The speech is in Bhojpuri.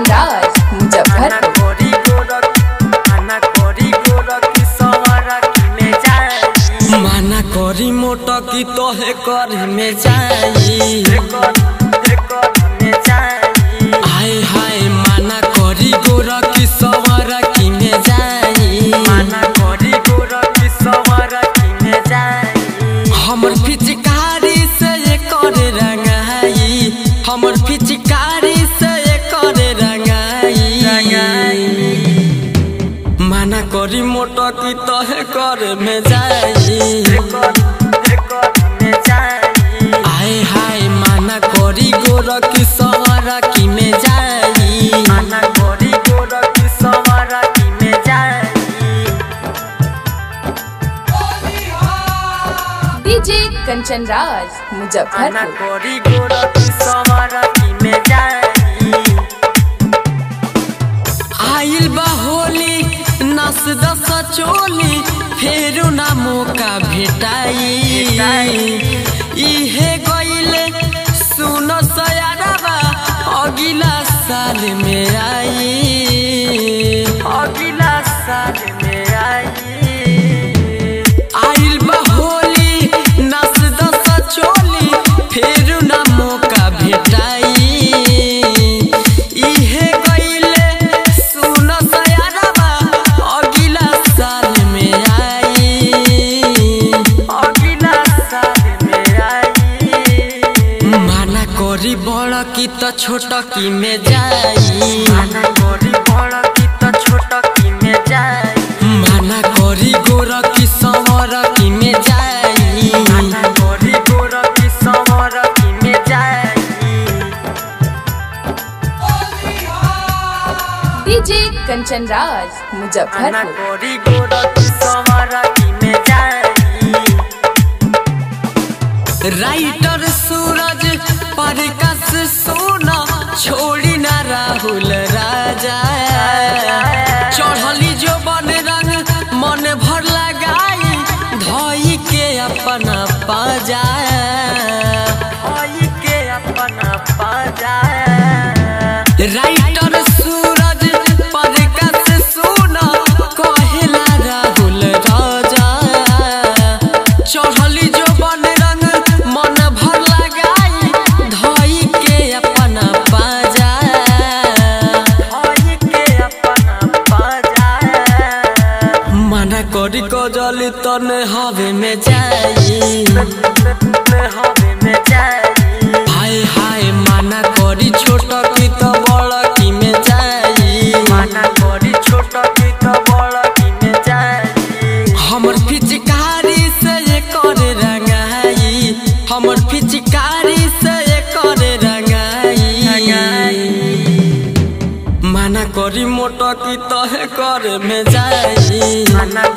कंचन राज मुजफ्फरपुर माना करी मोटा की तोहे कर में जाई हाय हाय माना करी गोरा की सवारा की में जाई हमर पिचकारी से ये कर रंगाई हमर पिचकारी से ये कर रंगाई माना करी मोटा की तोहे कर में जाई आए हाय माना करी गोरा की सवारा की में जाई डीजे कंचन राज मुजफ्फरपुर करी गोरा की सवारा की में जाई आइल बा होली नस दस चोली फेरू ना मौका भेटाई इहे गइले सुन सयारबा अगिला साल में आई अगिला साल में आई आइल बा होली नस दस चोली फेरू ना मौका भेटाई इहे गइले सुन सयारबा अगिला साल में आई अगिला साल में आई माना करी बड़ की त छोट की में जाई माना करी बड़ की त छोट की में जाई माना करी गोर की सवर की में जाई माना करी गोर की सवर की में जाई डीजे कंचन राज मुजफ्फरपुर गोरी गोरा की सवारा की में जाई राइटर सूरज परकस सोना छोड़ी ना राहुल राजा चढ़ली जो बन रंग मन भर लगाई धोई के अपना पाजा धोई के अपना पाजा राइटर सूरज परकस सोना कहेला राहुल राजा चढ़ली जो बन रंग मन भर लगाई धोई के अपना पाजा धोई के अपना पाजा मना करी कजली तने हवे में जाई हवे में जाई हाय हाय मना करी छोट की तो बड़ की में जाई मना करी छोट की तो बड़ की में जाई हमर पिचकारी से ये कर रंगाई हमर पिचकारी से ये कर रंगाई माना करी मोटा की तहे कर में जाई माना